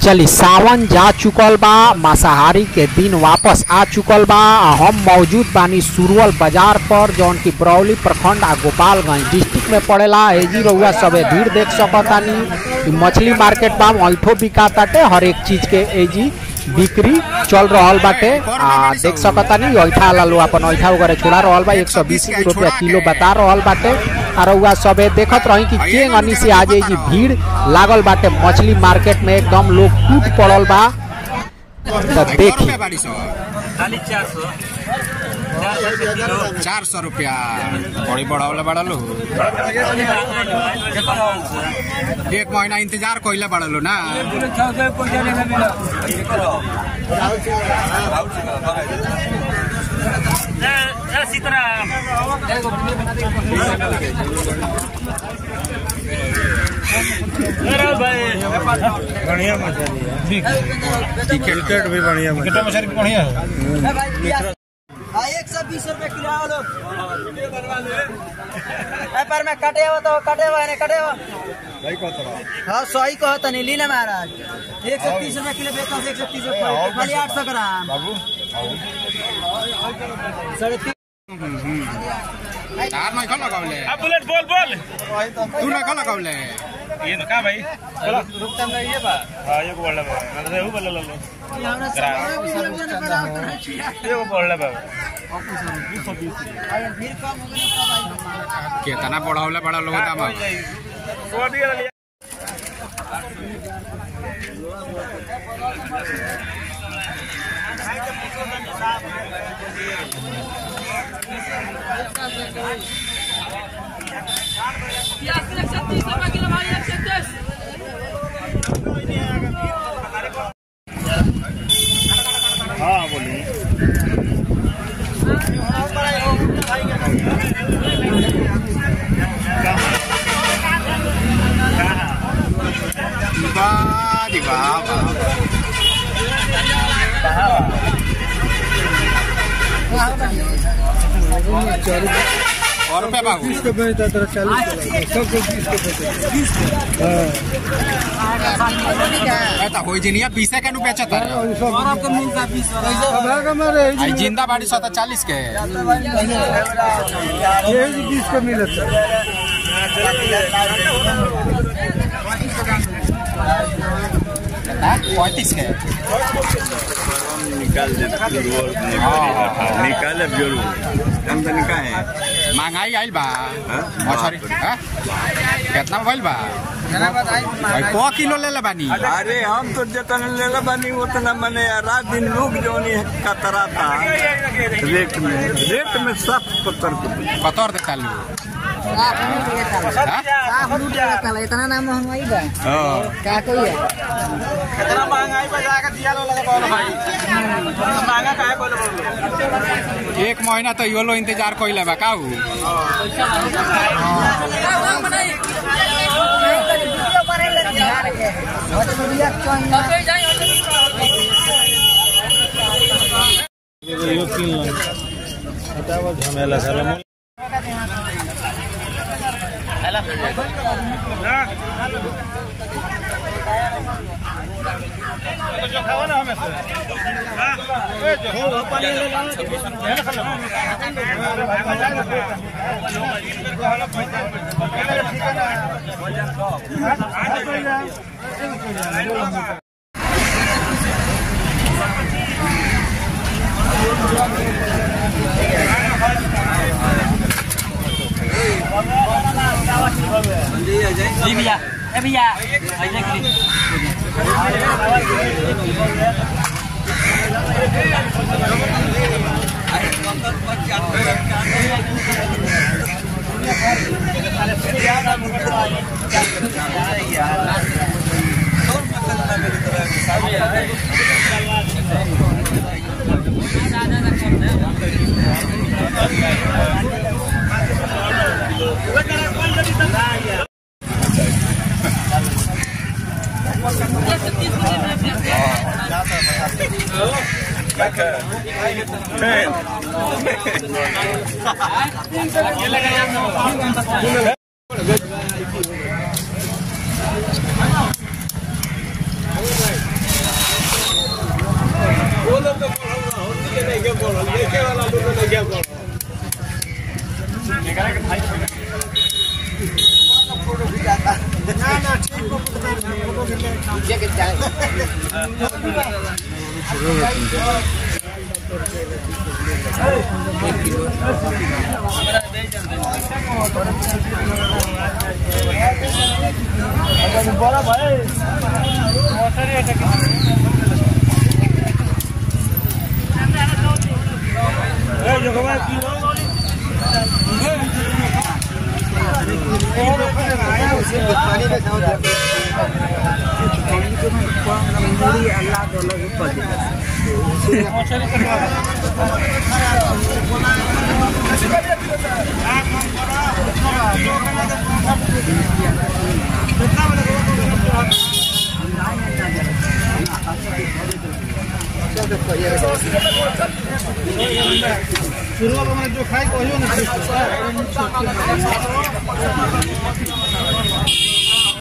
चली सावन जा चुकल बा मांसाहारी के दिन वापस आ चुकल बा आ हम मौजूद बानी सुरवल बाजार पर जौन की बरौली प्रखंड आ गोपालगंज डिस्ट्रिक्ट में पड़ेला एजी रउआ सबे भीड़ देख सकतानी इ मछली मार्केट बा ऐठो बिकाताटे हर एक चीज के एजी बिक्री चल रहल बाटे आ देख सकतानी ऐठा वाला लोग अपन ऐठा वगैरह छोड़ा रहल बा एक सौ बीस रुपया किलो बता रहल बाटे आ रउआ सबे देखत रही कि के गनी से आज एजी भीड़ लागल बाटे मछली मार्केट में एकदम लोग टूट पड़ल बा तो देखी बाड़ी सौ खाली चार सौ चार सौ रुपया बड़ी बढ़ावले बड़ा लो एक महीना इंतजार कोइले बड़ा लो ना सीताराम बढ़िया मछली है टिकट भी बढ़िया मछली हाँ, एक सौ बीस रुपए किलो आओ लोग ए, पर में कटे हो तो कटे हुआ है कटे हुआ हाँ सही कहो तनी लीला महाराज एक सौ तीस रुपए किलो बेचता हूँ एक सौ तीस रुपए खाली आठ सौ ग्राम साढ़े तीन चार नहीं खा लगावले अब बुलेट बोल बोल तू नहीं खा लगावले ये ना का भाई चलो रुकता में ये बा हां ये बोल रहा है ना वो बोल लो ये वो बोल रहा है केतना बढ़ावले बड़ा लोग दाम वो दिया लिया हाँ बोलिए वाह जी वाह वाह और रुपया बाबू इसको बेचता तेरा चालीस सब कुछ इसको बेचता ऐसा होई जिनिया बीसे के नु बेचत है अब है हमारे आई जिंदा बाड़ी सौ चालीस के ये बीस का मिलता है पैंतीस के निकाल दे निकाल जरूर आमदनी का है महंगाई आइल बा मछरी हाँ? कितना भइल बा भाई को किलो ले ले बानी अरे हम तो जितना लेला बानी उतना मने रात दिन लोग जो नहीं कतराता रेट में रेट में सात पत्थर को कतर देता लू हाँ? इतना ना महंगाई बा हाँ। का कोई है कितना महंगाई पे जाकर दिया लो लगा बोलो भाई महंगा काहे बोलो एक महीना तो यो लो इंतजार कोइले बा काऊ यो तीन लाख बताओ झमेला साला जो खावा ना हमें से जी भैया ए भैया ऐसे करी शुरुआत में जो खाई कहियो ना